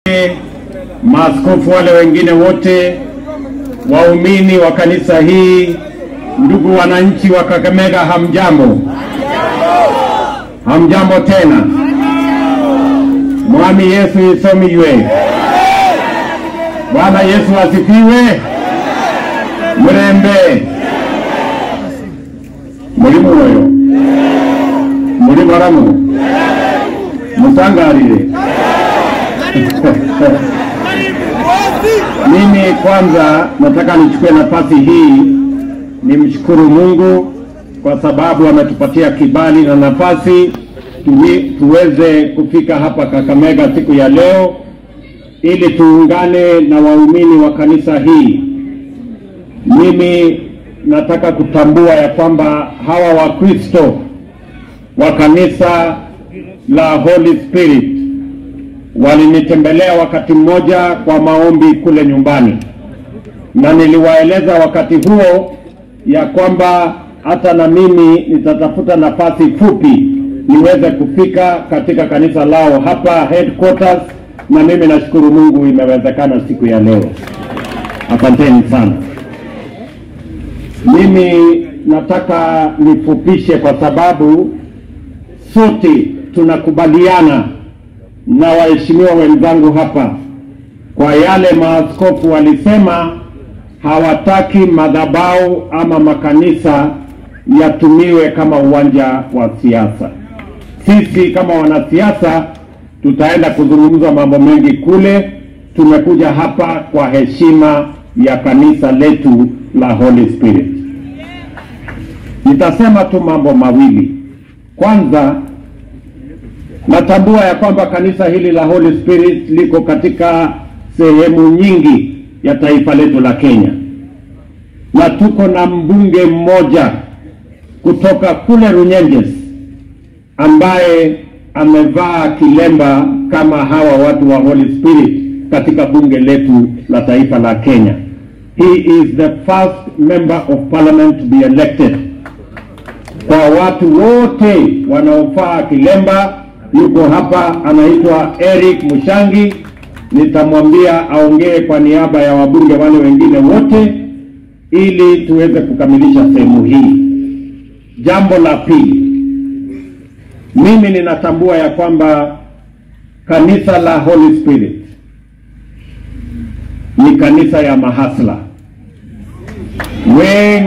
maaskofu wale wengine wote, waumini wa kanisa hii, ndugu wananchi wa Kakamega, hamjambo? Hamjambo tena. Mwami Yesu isomiywe. Bwana Yesu asifiwe. Murembe muri muoyo muri baramu musangarire Mimi kwanza nataka nichukue nafasi hii nimshukuru Mungu kwa sababu ametupatia kibali na nafasi tuwi, tuweze kufika hapa Kakamega siku ya leo ili tuungane na waumini wa kanisa hii. Mimi nataka kutambua ya kwamba hawa Wakristo wa kanisa la Holy Spirit walinitembelea wakati mmoja kwa maombi kule nyumbani, na niliwaeleza wakati huo ya kwamba hata na mimi nitatafuta nafasi fupi niweze kufika katika kanisa lao hapa headquarters, na mimi nashukuru Mungu imewezekana siku ya leo. Asanteni sana. Mimi nataka nifupishe kwa sababu sote tunakubaliana na waheshimiwa wenzangu hapa kwa yale maaskofu walisema, hawataki madhabahu ama makanisa yatumiwe kama uwanja wa siasa. Sisi kama wanasiasa tutaenda kuzungumza mambo mengi kule. Tumekuja hapa kwa heshima ya kanisa letu la Holy Spirit. Nitasema tu mambo mawili. Kwanza, natambua ya kwamba kanisa hili la Holy Spirit liko katika sehemu nyingi ya taifa letu la Kenya, na tuko na mbunge mmoja kutoka kule Runyenjes ambaye amevaa kilemba kama hawa watu wa Holy Spirit katika bunge letu la taifa la Kenya. He is the first member of parliament to be elected. Kwa watu wote wanaofaa kilemba, yuko hapa, anaitwa Eric Mushangi. Nitamwambia aongee kwa niaba ya wabunge wale wengine wote ili tuweze kukamilisha sehemu hii. Jambo la pili, mimi ninatambua ya kwamba kanisa la Holy Spirit ni kanisa ya mahasla wengi